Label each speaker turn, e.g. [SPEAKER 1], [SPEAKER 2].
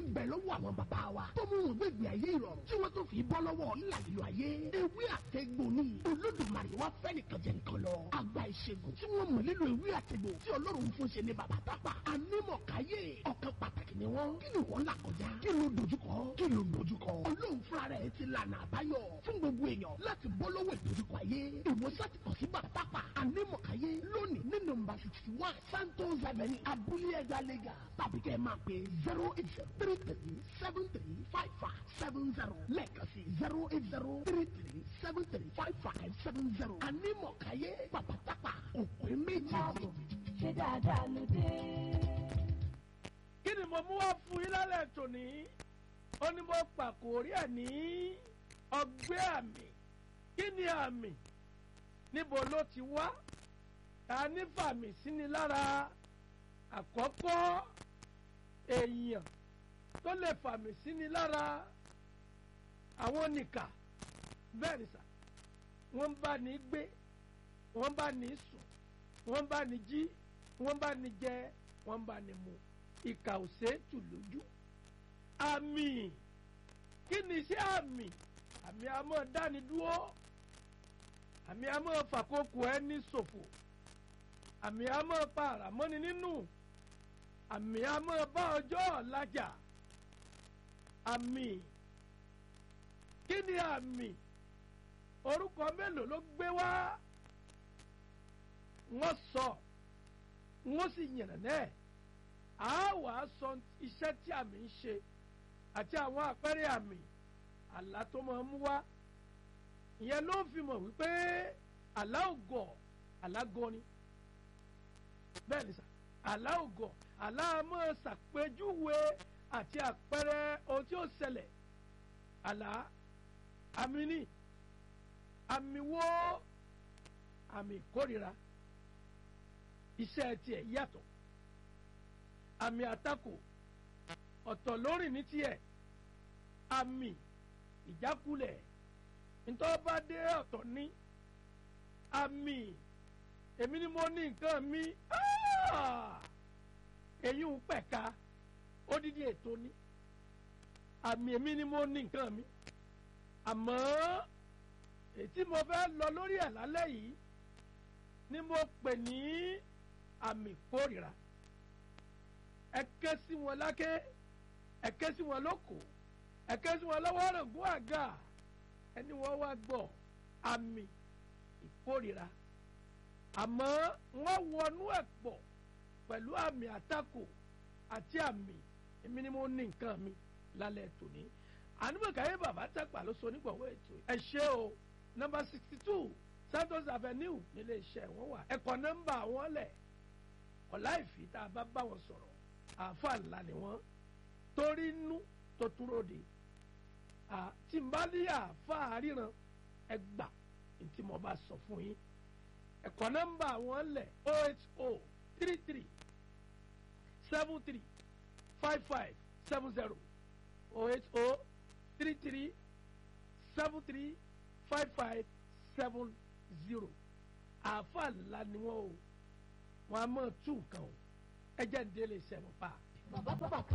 [SPEAKER 1] ń bẹ lọ́wọ́ àwọn bàbá wa tó mú wọn gbẹ̀gbẹ̀ ayé ìrọ̀rùn tí wọ́n tó fi bọ́ lọ́wọ́ ńlàlílọ ayé ewé àtẹ̀gbò ni olódùmarè wá fẹ́ nìkan jẹ nǹkan lọ àgbà ìṣègùn tí wọ́n mọ̀ nílò ewé àtẹ̀gbò tí ọlọ́run fún ṣe ní bàbá tápà anímọ̀káyé ọ̀kan pàtàkì ni wọ́n kí ni wọ́n là kọjá kí ló dojúkọ kí ló dojúkọ ọlọ́run fúnra rẹ̀ ti lànà àbáyọ fún gbogbo èèyàn láti bọ́ lọ́wọ́ ìdojúkọ ayé ìwòsàn ti kàn sí bàbá tápà anímọ̀káyé lónìí ní nọ́mbà sixty one santos avenue abúlé ẹ̀dá lẹ́gà tàbí kẹ́ ẹ máa pè zero eight zero three three seven three five five seven zero lẹ́ẹ̀kan sí zero eight zero three three seven three five five seven zero anímọ̀káyé bàbá tápà òpin méjì.
[SPEAKER 2] ṣé dáadáa ló dé.
[SPEAKER 3] kí ni mo mú wá fún yín lálẹ́ tòní ó ní mo pàkórí ẹ̀ ní ọgbẹ́ àmì kí ni àmì níbo ló ti wá ta ní fàmì sí ni lára àkọ́kọ́ èèyàn tó lè fàmì sí ni lára àwọn nìkà bẹ́ẹ̀ ni sà wọ́n ń bá ní gbé wọ́n bá ní sùn wọ́n bá ní jí wọ́n bá ní jẹ wọ́n bá ní mu ìkà ò ṣeé tù lójú àmì kí ni iṣẹ́ àmì àmì àmọ́ dáni dúró àmì àmọ́ fàkókò ẹni ṣòfò àmì àmọ́ pa àràmọ́ni nínú àmì àmọ́ bá ọjọ́ ọ̀làjà àmì kí ni àmì orúkọ mélòó ló gbé wá wọ́n sọ wọ́n sì yànnà náà a wàá sọ iṣẹ́ tí àmì ń ṣe àti àwọn àpẹẹrẹ àmì àlá tó máa ń mú wá ìyẹn ló fi mọ̀ wípé àlá ògọ̀ àlá gọ̀ ni bẹ́ẹ̀ ni sà àlá ògọ̀ àlá máa ṣàpèjúwe àti àpẹẹrẹ ohun tí ó ṣẹlẹ̀ àlá àmì ni àmì wo àmì ìkórira iṣẹ́ tiẹ̀ yàtọ̀ àmì àtakò ọ̀tọ̀ lórí ní tiẹ̀ àmì ìjákulẹ̀ ntọ́ba dé ọ̀tọ̀ ní àmì èmi ni mo ní nǹkan mi èyí ń pẹ̀ka odidi ètò ní àmì èmi ni mo ní nǹkan mi àmọ́ ètí mo fẹ́ lọ lórí ẹ̀ lálẹ́ yìí ni mo pè ní àmì kórìíra ẹ ké sí wọn láké ẹ ké sí wọn lóko ẹ ké sí wọn lọ́wọ́ rògbòn àga ẹni wọ́n wá gbọ́ àmì ìkórìíra àmọ́ wọ́n wọnú ẹ̀ pọ̀ pẹ̀lú àmì àtakò àti àmì èmi ni mo ní nǹkan mi lálẹ́ tòní ànúbọ̀káyé bàbá tàgbà ló so onígbọ̀wọ́ ètò ẹ ṣé o nọ́mbà sixty two santos avenue nílé iṣẹ́ wọn wà ẹ̀kọ́ nọ́mbà wọn lẹ̀ ọ̀la ìfì tá a bá bá wọn sọ̀rọ̀ àáfàá ńlá ni wọ́n torí inú tó túró de tí n bá ní àáfàá ríran ẹ gbà tí mo bá sọ fún yín ẹ̀kọ́ nọ́mbà wọn lẹ̀ o eight o three three seven three five five seven zero o eight o three three seven three five five seven zero àáfàá ńlá ni wọ́n o wọ́n á mọ̀ tún nǹkan o ẹ jẹ́ ń délé iṣẹ́ wọn pa.
[SPEAKER 2] bàbá bàbá